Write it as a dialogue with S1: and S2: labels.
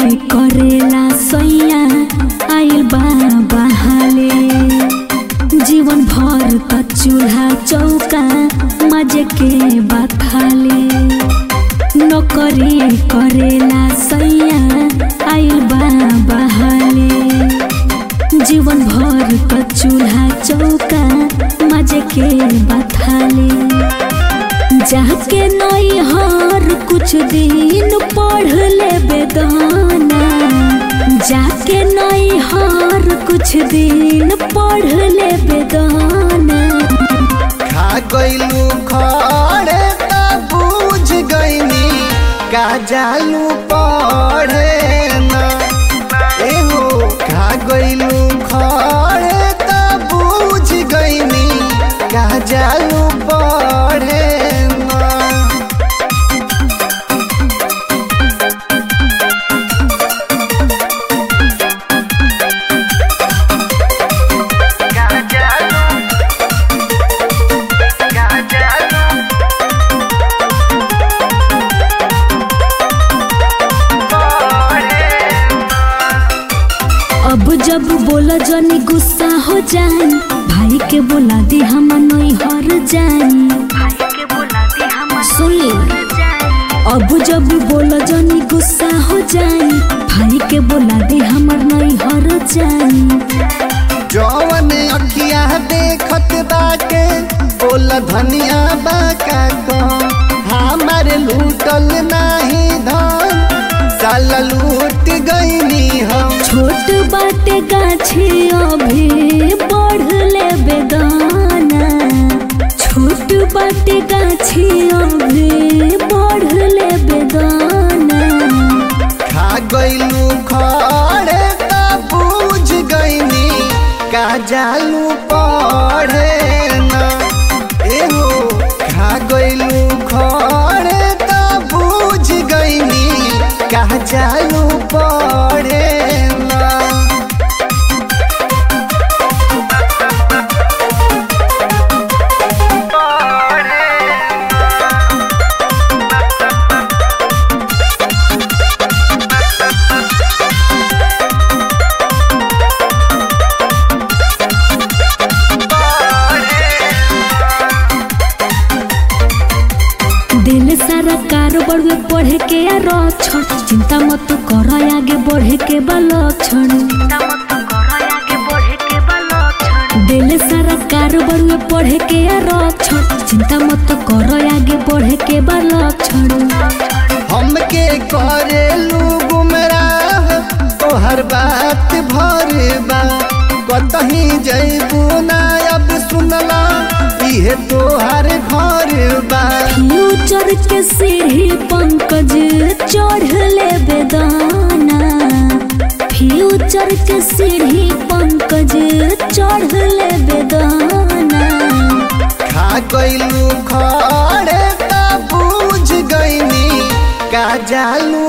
S1: करेला सैया आइल बा बहाले जीवन भर त चूल्हा चौका मजे के बथाले नौकरी करेला सैया आइल बा बहाले जीवन भर त चूल्हा चौका मजे के बथाले जाके नई हर कुछ दिन पढ़ ले बेदाना जाके नई हर कुछ दिन पढ़ ले बेदाना
S2: खा गइलू खड़े त बुझ गइनी का जालू पढ़े ना एहो खा गइलू खड़े त बुझ गइनी का जालू पढ़े ना
S1: अब जब बोला जनी गुस्सा हो जाए भाई के बोला दी हम नई हर जाए सुन ली अब जब बोला जनी गुस्सा हो जाए भाई के बोला दी हमर नई हर जाए
S2: जवन अखिया देखत बाके बोल धनिया बाका को हमारे लूटल नाही धन साला लूट गईनी हम
S1: छोट बाटे गाछी अभी बढ़ ले बेदाना छोट बाटे गाछी अभी बढ़ ले बेदाना
S2: खा गईलू खड़े त बुझ गईनी का जालू पढ़े ना एहो खा गईलू खड़े त बुझ गईनी का जालू पढ़े ना
S1: दिल सारा कारोबार में पढ़े के या रक्षण चिंता मत कर आगे बढ़े के बा लक्षण दिल सारा कारोबार में पढ़े के या रक्षण चिंता मत कर आगे बढ़े के बा लक्षण
S2: हमके करेलू गुमराह तोहर बात भर बा कतही जैबू ना अब सुनला इहे तोहर घर बा
S1: फ्यूचर के सीढ़ी पंकज चढ़ ले बेदाना फ्यूचर के सीढ़ी पंकज चढ़ ले बेदाना
S2: खा गईलू खड़े त बुझ गईनी का जालू